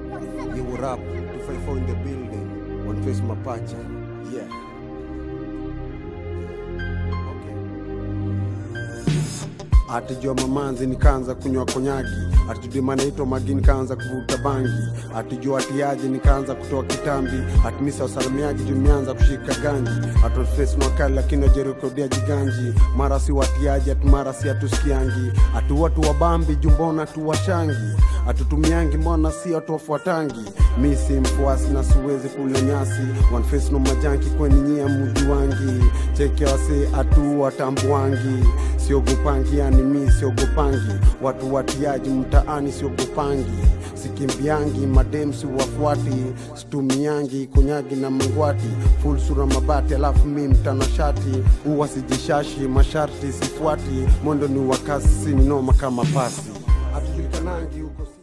You were up, 254 in the building, one face mapacha. Yeah. atijua mamanzi nikaanza kunywa konyagi atijua naitwa magi nikaanza kuvuta bangi atijua atiaji nikaanza kutoa kitambi atimisa wasalamiaji jumianza kushika ganji atofesi wakali lakini wajerekodia jiganji mara si watiaji ati mara si atusikiangi ati watu wabambi jumbona tuwashangi atutumiangi mbona si watu wafuatangi mi si mfuasi na siwezi kule nyasi one face no majanki kweni nyia muji wangi cheke wase atu watambuangi siogopangi yani mi siogopangi watu watiaji mtaani siogopangi sikimbiangi madem si wafuati situmiangi konyagi na mangwati full sura mabati alafu mi mtanashati huwa sijishashi masharti sifuati mondo ni wakasi si ninoma kama pasi hatujulikanangi huko